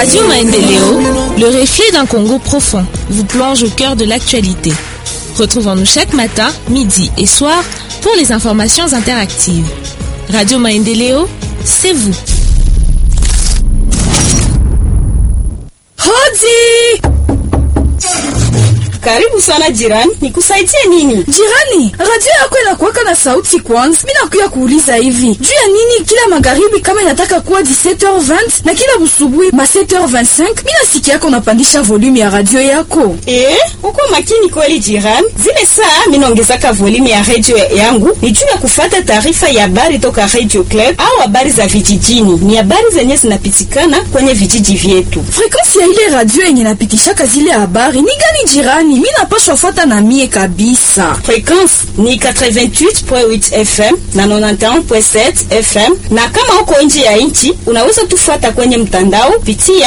Radio Maendeleo, le reflet d'un Congo profond, vous plonge au cœur de l'actualité. Retrouvons-nous chaque matin, midi et soir pour les informations interactives. Radio Maendeleo, c'est vous. Hodi! Karibu sana jirani, nikusaidie nini? Jirani, radio yako inakuwaka na sauti kwanza. Mimi nakuya kuuliza hivi. Juu ya nini kila magharibi kama inataka kuwa 17h20 na kila busubuhi ma 7h25, mimi nasikia yako unapandisha volume ya radio yako. Eh, uko makini kweli jirani. Zile saa mimi naongezaka volume ya radio yangu ni juu ya kufata taarifa ya habari toka Radio Club au habari za vijijini. Ni habari zenye zinapitikana kwenye vijiji vyetu. Frequency ya ile radio yenye napitishaka zile habari ni gani jirani? Mimi napashwa fuata na mie kabisa. Frequency ni 88.8 FM na 91.7 FM, na kama uko nje ya nchi unaweza tufuata kwenye mtandao pitia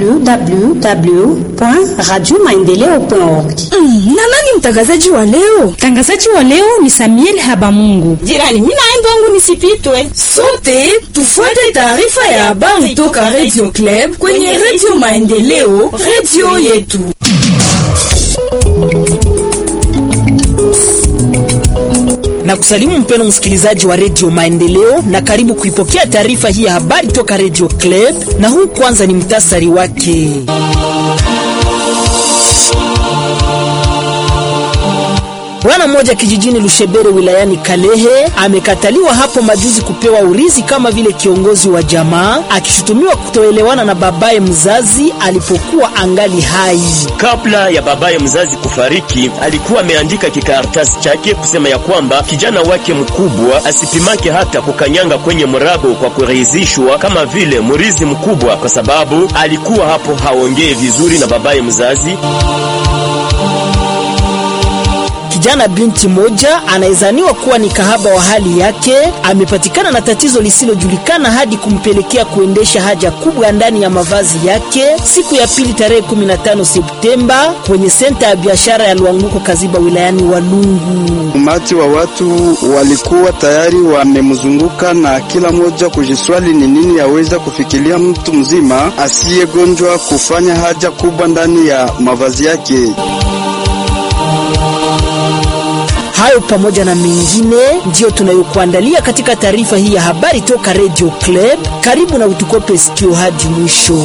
www.radiomaendeleo.org. Mm, na nani mtangazaji wa leo? Mtangazaji wa leo ni Samuel Habamungu. jirani. Mimi naenda wangu nisipitwe. Sote tufuate taarifa ya habari toka Radio Club kwenye Radio Maendeleo, radio yetu. na kusalimu mpeno msikilizaji wa redio Maendeleo na karibu kuipokea taarifa hii ya habari toka redio Club, na huu kwanza ni mtasari wake. Bwana mmoja kijijini Lushebere wilayani Kalehe amekataliwa hapo majuzi kupewa urizi kama vile kiongozi wa jamaa, akishutumiwa kutoelewana na babaye mzazi alipokuwa angali hai. Kabla ya babaye mzazi kufariki, alikuwa ameandika kikaratasi chake kusema ya kwamba kijana wake mkubwa asipimake hata kukanyanga kwenye mrabo kwa kuridhishwa kama vile mrizi mkubwa, kwa sababu alikuwa hapo haongee vizuri na babaye mzazi. Kijana binti moja anayezaniwa kuwa ni kahaba wa hali yake amepatikana na tatizo lisilojulikana hadi kumpelekea kuendesha haja kubwa ndani ya mavazi yake siku ya pili tarehe 15 Septemba kwenye senta ya biashara ya Lwanguko Kaziba wilayani Walungu. Umati wa watu walikuwa tayari wamemzunguka na kila mmoja kujiswali ni nini yaweza kufikiria mtu mzima asiyegonjwa kufanya haja kubwa ndani ya mavazi yake. Hayo pamoja na mengine ndiyo tunayokuandalia katika taarifa hii ya habari toka Radio Club. Karibu na utukope sikio hadi mwisho.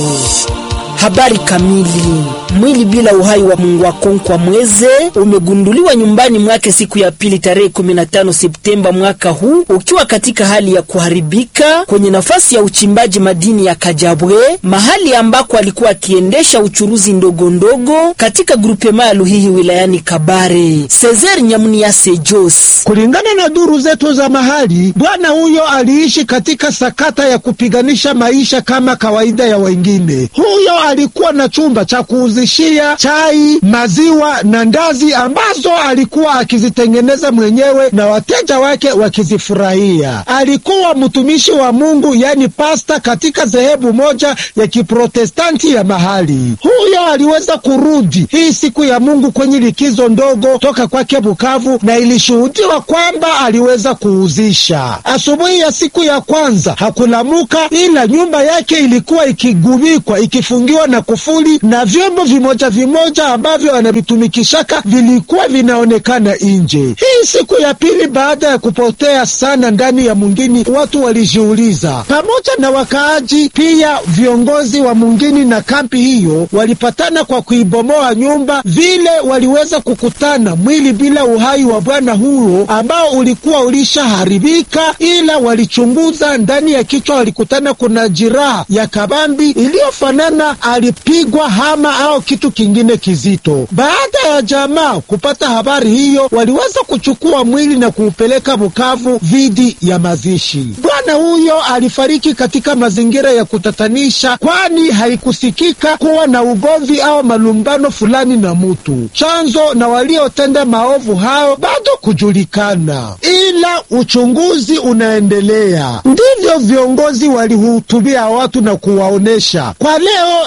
Habari kamili. Mwili bila uhai wa Mungwakonkwa Mweze umegunduliwa nyumbani mwake siku ya pili tarehe 15 Septemba mwaka huu ukiwa katika hali ya kuharibika kwenye nafasi ya uchimbaji madini ya Kajabwe, mahali ambako alikuwa akiendesha uchuruzi ndogo ndogo katika grupema ya Luhihi wilayani Kabare. Cesar Nyamuniase Jos. Kulingana na duru zetu za mahali, bwana huyo aliishi katika sakata ya kupiganisha maisha kama kawaida ya wengine. Huyo alikuwa na chumba cha kuuzishia chai, maziwa na ndazi ambazo alikuwa akizitengeneza mwenyewe na wateja wake wakizifurahia. Alikuwa mtumishi wa Mungu, yani pasta, katika dhehebu moja ya Kiprotestanti ya mahali. Huyo aliweza kurudi hii siku ya Mungu kwenye likizo ndogo toka kwake Bukavu, na ilishuhudiwa kwamba aliweza kuuzisha. Asubuhi ya siku ya kwanza hakulamuka, ila nyumba yake ilikuwa ikigubikwa, ikifungiwa na kufuli na vyombo vimoja vimoja ambavyo anavitumikishaka vilikuwa vinaonekana nje. Hii siku ya pili baada ya kupotea sana ndani ya mungini, watu walijiuliza, pamoja na wakaaji pia viongozi wa mungini na kampi hiyo walipatana kwa kuibomoa nyumba. Vile waliweza kukutana mwili bila uhai wa bwana huyo ambao ulikuwa ulishaharibika, ila walichunguza ndani ya kichwa, walikutana kuna jiraha ya kabambi iliyofanana alipigwa hama au kitu kingine kizito. Baada ya jamaa kupata habari hiyo, waliweza kuchukua mwili na kuupeleka Bukavu dhidi ya mazishi. Bwana huyo alifariki katika mazingira ya kutatanisha, kwani haikusikika kuwa na ugomvi au malumbano fulani na mutu. Chanzo na waliotenda maovu hao bado kujulikana, ila uchunguzi unaendelea. Ndivyo viongozi walihutubia watu na kuwaonesha. Kwa leo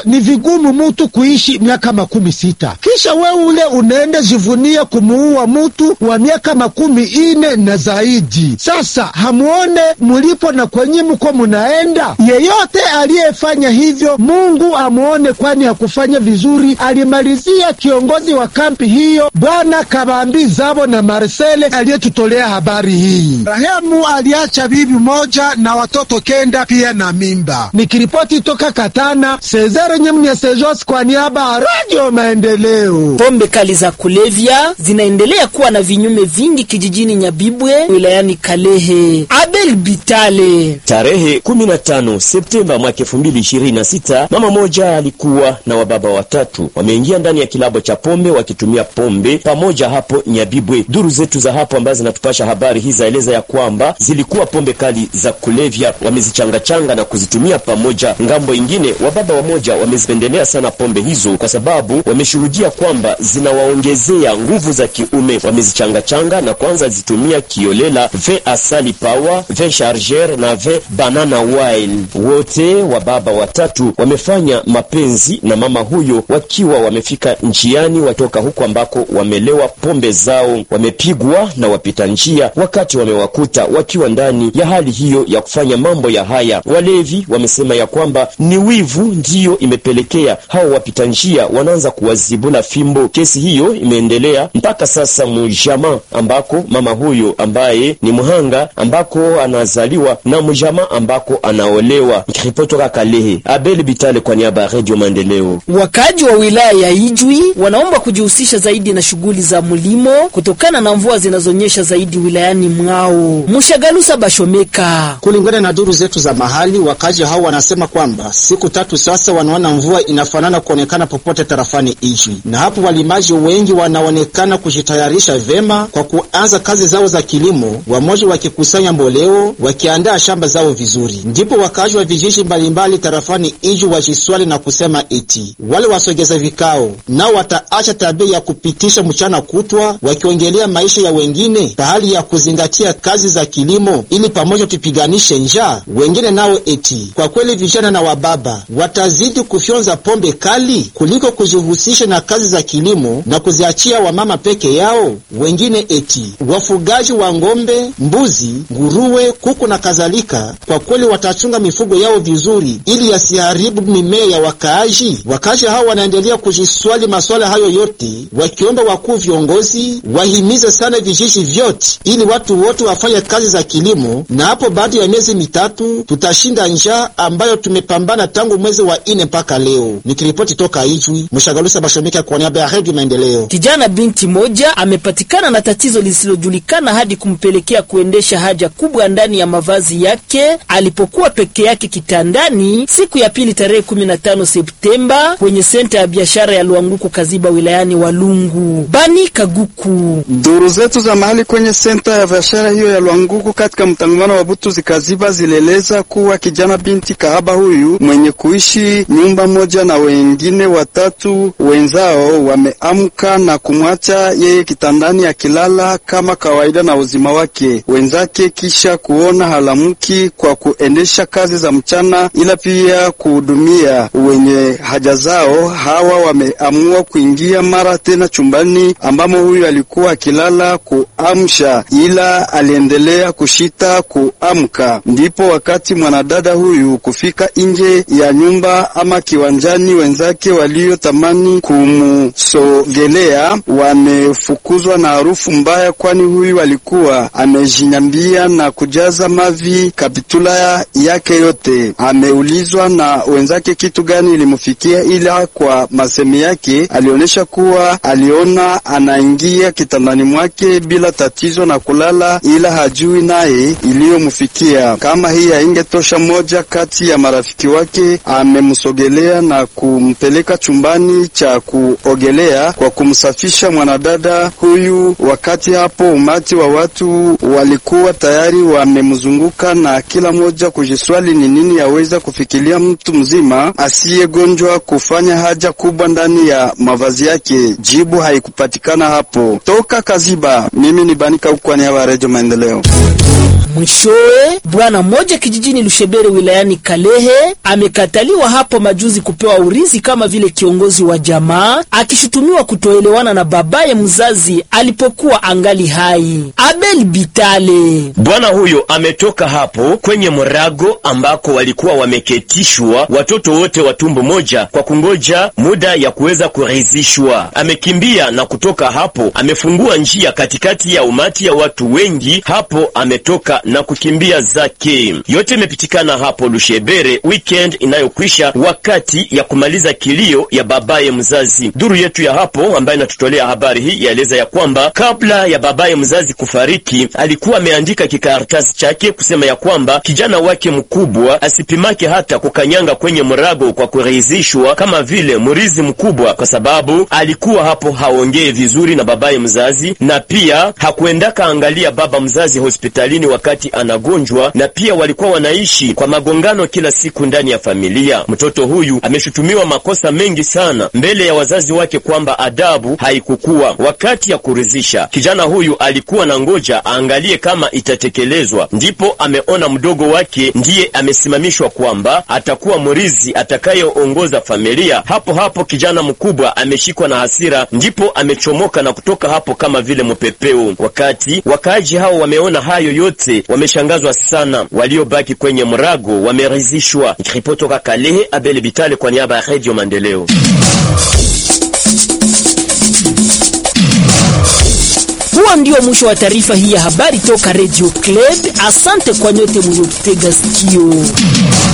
ni vigumu mutu kuishi miaka makumi sita kisha we ule unaenda jivunia kumuua mutu wa miaka makumi ine na zaidi. Sasa hamuone mulipo na kwenye muko munaenda. Yeyote aliyefanya hivyo Mungu amuone, kwani hakufanya vizuri. Alimalizia kiongozi wa kampi hiyo Bwana Kabambi Zabo na Marcele aliyetutolea habari hii. Rahemu aliacha bibi moja na watoto kenda pia na mimba. Nikiripoti toka Katana, Sezere Nyemnya Sejos kwa niaba ya Radio Maendeleo. Pombe kali za kulevya zinaendelea kuwa na vinyume vingi kijijini Nyabibwe wilayani Kalehe. Abel Bitale. Tarehe 15 Septemba mwaka 2026 mama moja alikuwa na wababa watatu wameingia ndani ya kilabo cha pombe wakitumia pombe pamoja hapo Nyabibwe. Duru zetu za hapo ambazo zinatupasha habari hii zaeleza ya kwamba zilikuwa pombe kali za kulevya, wamezichangachanga na kuzitumia pamoja. Ngambo ingine, wababa wamoja wamezipendelea sana pombe hizo kwa sababu wameshuhudia kwamba zinawaongezea nguvu za kiume. Wamezichangachanga na kwanza zitumia kiolela, ve asali power, ve charger na ve banana wine. Wote wababa watatu wamefanya mapenzi na mama huyo wakiwa wamefika njiani watoka huko ambako wamelewa pombe zao. Wamepigwa na wapita njia wakati wamewakuta wakiwa ndani ya hali hiyo ya kufanya mambo ya haya. Walevi wamesema ya kwamba ni wivu ndiyo imepelekea hao wapita njia wanaanza kuwazibula fimbo. Kesi hiyo imeendelea mpaka sasa mujama ambako mama huyo ambaye ni mhanga ambako anazaliwa na mujama ambako anaolewa. Nikiripotoka Kalehe, Abel Bitale kwa niaba ya Radio Maendeleo. Wakaji wa wilaya ya Ijwi wanaomba kujihusisha zaidi na shughuli za mlimo kutokana na mvua zinazonyesha zaidi wilayani mwao. Mushagalusa Bashomeka. Kulingana na duru zetu za mahali, wakazi hao wanasema kwamba siku tatu sasa wanaona mvua inafanana kuonekana popote tarafani Ijwi, na hapo walimaji wengi wanaonekana kujitayarisha vema kwa kuanza kazi zao za kilimo, wamoja wakikusanya mboleo, wakiandaa shamba zao vizuri. Ndipo wakazi wa vijiji mbalimbali tarafani Ijwi wajiswali na kusema eti wale wasogeza vikao nao wataacha tabia ya kupitisha mchana kutwa wakiongelea maisha ya wengine pahali ya kuzingatia kazi za kilimo ili pamoja tupiganishe njaa. Wengine nao eti kwa kweli vijana na wababa watazidi kufyonza pombe kali kuliko kujihusisha na kazi za kilimo na kuziachia wamama peke yao. Wengine eti wafugaji wa ng'ombe, mbuzi, nguruwe, kuku na kadhalika, kwa kweli watachunga mifugo yao vizuri ili yasiharibu mimea ya wakaaji. Wakaaji hao wanaendelea kujiswali maswala hayo yote, wakiomba wakuu viongozi wahimize sana vijiji vyote ili watu wote wafanye kazi za kilimo, na hapo baada ya miezi mitatu tutashinda njaa ambayo tumepambana tangu mwezi wa ine mpaka leo. Nikiripoti toka Ijwi, Mshagalusa Bashomika kwa niaba ya Redio Maendeleo. Kijana binti moja amepatikana na tatizo lisilojulikana hadi kumpelekea kuendesha haja kubwa ndani ya mavazi yake alipokuwa peke yake kitandani siku ya pili tarehe 15 Septemba kwenye senta ya biashara ya Luanguku Kaziba wilayani Walungu. Bani Kaguku. Duru zetu za mahali kwenye senta ya biashara hiyo ya Lwanguku katika mtangamano wa Butu zikaziba zilieleza kuwa kijana binti kahaba huyu mwenye kuishi nyumba moja na wengine watatu wenzao wameamka na kumwacha yeye kitandani akilala kama kawaida na uzima wake wenzake, kisha kuona halamuki kwa kuendesha kazi za mchana, ila pia kuhudumia wenye haja zao. Hawa wameamua kuingia mara tena chumbani ambamo huyu alikuwa akilala kuamsha, ila aliendelea kushita kuamka. Ndipo wakati mwanadada huyu kufika nje ya nyumba ama kiwanjani, wenzake waliotamani kumsogelea wamefukuzwa na harufu mbaya, kwani huyu alikuwa amejinyambia na kujaza mavi kapitula yake yote. Ameulizwa na wenzake kitu gani ilimfikia, ila kwa masemi yake alionyesha kuwa aliona anaingia kitandani mwake bila tatizo na kulala, ila hajui naye iliyomfikia. Kama hii haingetosha, moja kati ya marafiki wake amemsogelea na kumpeleka chumbani cha kuogelea kwa kumsafisha mwanadada huyu. Wakati hapo umati wa watu walikuwa tayari wamemzunguka na kila mmoja kujiswali ni nini yaweza kufikiria mtu mzima asiyegonjwa kufanya haja kubwa ndani ya mavazi yake. Jibu haikupatikana hapo. Toka Kaziba, mimi ni Banika Ukwani wa Redio Maendeleo. Mwishowe, bwana mmoja kijijini Lushebere wilayani Kalehe amekataliwa hapo majuzi kupewa urithi kama vile kiongozi wa jamaa, akishutumiwa kutoelewana na babaye mzazi alipokuwa angali hai. Abel Bitale Bwana huyo ametoka hapo kwenye mrago ambako walikuwa wameketishwa watoto wote wa tumbo moja kwa kungoja muda ya kuweza kuridhishwa. Amekimbia na kutoka hapo, amefungua njia katikati ya umati ya watu wengi. Hapo ametoka na kukimbia zake. Yote imepitikana hapo Lushebere weekend inayokwisha, wakati ya kumaliza kilio ya babaye mzazi. Duru yetu ya hapo ambaye inatutolea habari hii yaeleza ya kwamba kabla ya babaye mzazi kufariki, alikuwa ameandika kikaratasi chake kusema ya kwamba kijana wake mkubwa asipimake hata kukanyanga kwenye mrago kwa kuridhishwa kama vile mrizi mkubwa, kwa sababu alikuwa hapo haongee vizuri na babaye mzazi, na pia hakuendaka angalia baba mzazi hospitalini wakati anagonjwa, na pia walikuwa wanaishi kwa magongano kila siku ndani ya familia. Mtoto huyu ameshutumiwa makosa mengi sana mbele ya wazazi wake kwamba adabu haikukuwa wakati ya kuridhisha. Kijana huyu alikuwa na ngoja aangalie kama itatekelezwa, ndipo ameona mdogo wake ndiye amesimamishwa kwamba atakuwa mrizi atakayeongoza familia. Hapo hapo kijana mkubwa ameshikwa na hasira, ndipo amechomoka na kutoka hapo kama vile mpepeo. Wakati wakaaji hao wameona hayo yote, wameshangazwa sana. Waliobaki kwenye mrago wameridhishwa. Nikiripoti toka Kalehe, Abel Bitale kwa niaba ya Radio Maendeleo. Huo ndio mwisho wa taarifa hii ya habari toka Radio Club. Asante kwa nyote mliotutega sikio.